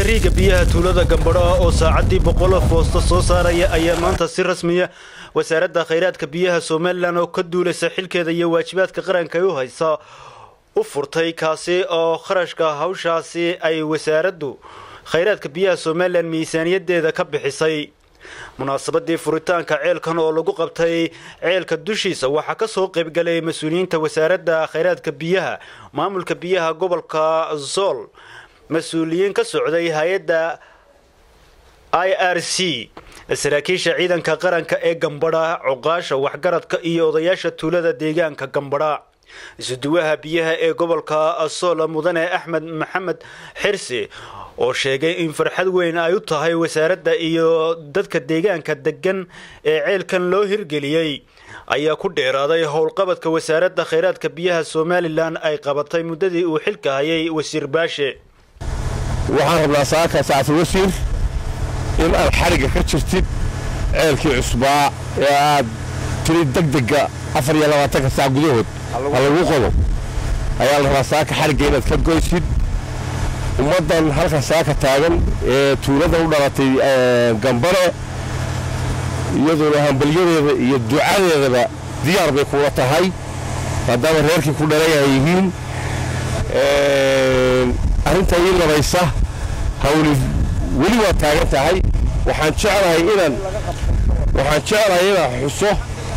riiga biyaha tuulada gambadho ah oo saacaddii boqolo foosto soo saaraya ayaa maanta si rasmiya wasaaradda khayraadka biyaha somalilan oo ka duulaysa xilkeeda iyo waajibaadka qaranka ay u haysa u furtay kaasi oo kharashka hawshaasi ay wasaaraddu khayraadka biyaha somalilan miisaaniyadeeda ka bixisay munaasabadii furitaanka ceelkan oo lagu qabtay ceelka dushiisa waxaa kasoo qaybgalay mas-uuliyiinta wasaaradda khayraadka biyaha maamulka biyaha gobolka zool mas-uuliyiin ka socday hay-adda i r c saraakiisha ciidanka qaranka ee gambadha cuqaasha waxgaradka iyo odayaasha tuulada deegaanka gambadha isuduwaha biyaha ee gobolka sool mudane axmed maxamed xirsi oo sheegay in farxad weyn ay u tahay wasaaradda iyo dadka deegaanka degan ee ceelkan loo hirgeliyey ayaa ku dheeraaday howlqabadka wasaaradda khayraadka biyaha somalilan ay qabatay muddadii uu xilka hayay wasiir baashe waxaan rabnaa saaka sacfi wasiir in aad xarigga ka jirtid ceelkii cusbaa ee aad tiri degdega afar iyo labaatanka saac gudahood ha lagu qodo ayaa la rabaa saaka xarigga inaad ka goysid ummaddan halka saaka taagan ee tuulada u dhalatay gambare iyaduna hambalyadeeda iyo ducadeedaba diyaar bay kuula tahay maadaama reerkii ku dhalay ay yihiin arrinta ii labaysa hawli weli waa taagan tahay waxaan jeclahay inaan waxaan jeclahay inaan xuso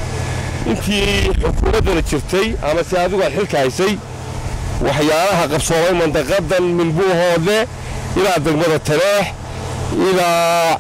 intii xukuumaddana jirtay ama si adigu aad xilka haysay waxyaalaha qabsoomay mandaqadan milbuuhoode ilaa degmada taleex ilaa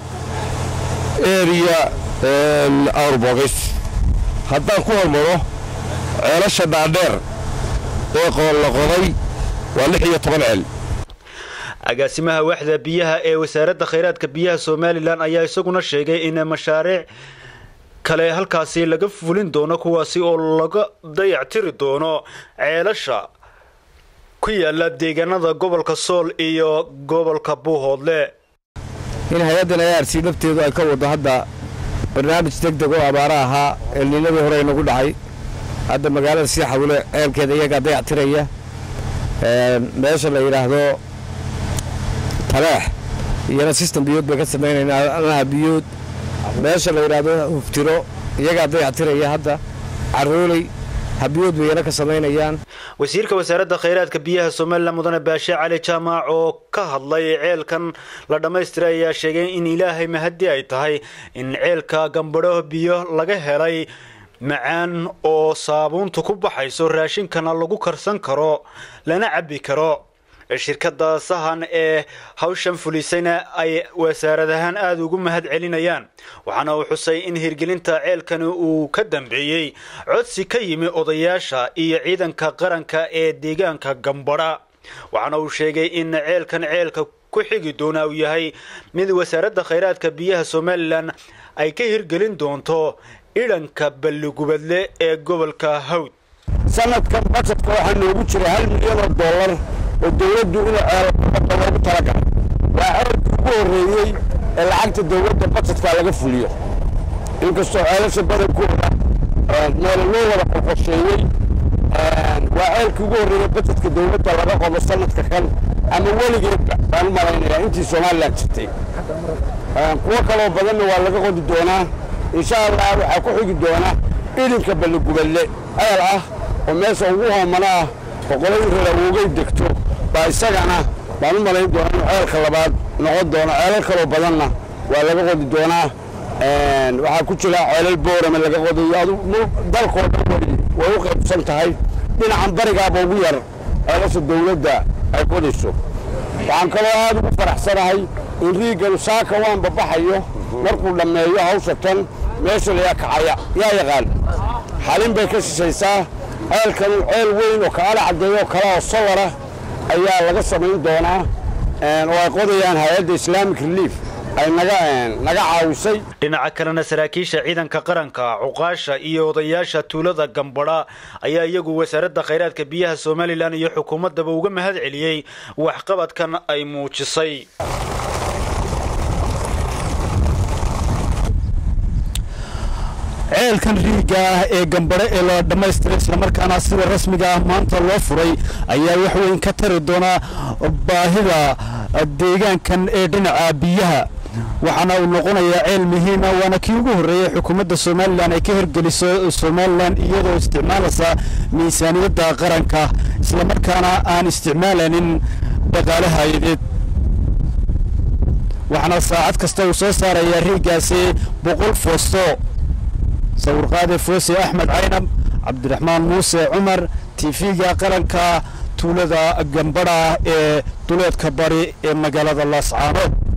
eriya awrbogays haddaan ku hormaro ceelasha dhaadheer ee la qoday waa lix iyo toban ceel agaasimaha waxda biyaha ee wasaaradda khayraadka biyaha somalilan ayaa isaguna sheegay in mashaariic kale halkaasi laga fulin doono kuwaasi oo laga dayactiri doono ceelasha ku yaala deegaanada gobolka sool iyo gobolka buuhoodle in hay-addan arc lafteedu ay ka wado hadda barnaamij deg deg oo abaara ahaa eelniinadii hore inagu dhacay hadda magaalada sii xawile ceelkeeda iyagaa dayactiraya meesha la yidhaahdo taleex iyana sistem biyood bay ka samaynaynaa anaha biyood meesha la yidhaahdo huftiro iyagaa dayactiraya hadda carooley habiyood bay iyana ka samaynayaan wasiirka wasaaradda khayraadka biyaha somalilan mudane baashe cali jaamac oo ka hadlay ceelkan la dhammaystiray ayaa sheegay in ilaahay mahadi ay tahay in ceelka gambadho biyo laga helay macaan oo saabuuntu ku baxayso raashinkana lagu karsan karo lana cabbi karo shirkadda sahan ee hawshan fulisayna ay wasaarad ahaan aada ugu mahad celinayaan waxaana uu xusay in hirgelinta ceelkani uu ka dambeeyey codsi ka yimi odayaasha iyo ciidanka qaranka ee deegaanka gambadha waxaana uu sheegay in ceelkan ceelka ku xigi doona uu yahay mid wasaaradda khayraadka biyaha somalilan ay ka hirgelin doonto idhanka balligubadle ee gobolka hawd sanadkan bajetka waxaa noogu jira hal milyan oo dollar oo dawladdu inuu ceelbada loogu talagalay waa ceelkii ugu horreeyey ee lacagta dawladda bajetka laga fuliyo inkastoo ceelasha badankooda meel loo wada qoqosheeyey waa ceelkii ugu horreeyey bajetka dawladda laga qodo sanadka kan ama weligeedba baan u malaynayaa intii somalilan jirtay kuwo kaloo badanna waa laga qodi doonaa insha allah waxaa ku xigi doona idinka balligubadle ceel ah oo meesha ugu hoomana ah boqolay rarawoogay degto baa isagana baan u malayn doonaa inuu ceelka labaad noqon doono ceelal kaloo badanna waa laga qodi doonaa waxaa ku jira ceelal boorame laga qodayo adu dalkoo dhan way u qaybsan tahay dhinacan barigaaba ugu yar ceelasha dawladda ay qodayso waxaan kaloo aad ugu faraxsanahay in riiganu saaka waan babaxayo markuu dhammeeyo hawsha tan meesha layaa kacaya yaa yaqaan xalin bay ka shishaysaa ceelkanu ceel weyn oo kaala caddeeyo oo kale oo solara ayaa laga samayn doonaa oo ay qodayaan hay-adda islamic relief ay naga naga caawisay dhinaca kalena saraakiisha ciidanka qaranka cuqaasha iyo odayaasha tuulada gambadha ayaa iyagu wasaaradda khayraadka biyaha somalilan iyo xukuumaddaba uga mahad celiyey waxqabadkan ay muujisay ceelkan riigga ah ee gambadho ee la dhammaystiray islamarkaana sida rasmiga ah maanta loo furay ayaa wax weyn ka tari doonaa baahida deegaankan ee dhinaca biyaha waxaana uu noqonayaa ceel muhiima waana kii ugu horreeyey xukuumadda somalilan ay ka hirgeliso somalilan iyadoo isticmaalaysa miisaaniyadda qaranka islamarkaana aan isticmaalanin dhaqaale hay-adeed waxaana saacad kasta uu soo saarayaa riigaasi boqol foosto sawirqaade foose axmed caynab cabdiraxmaan muuse cumar tv-ga qaranka tuulada gambadha ee duleedka bari ee magaalada laascaanood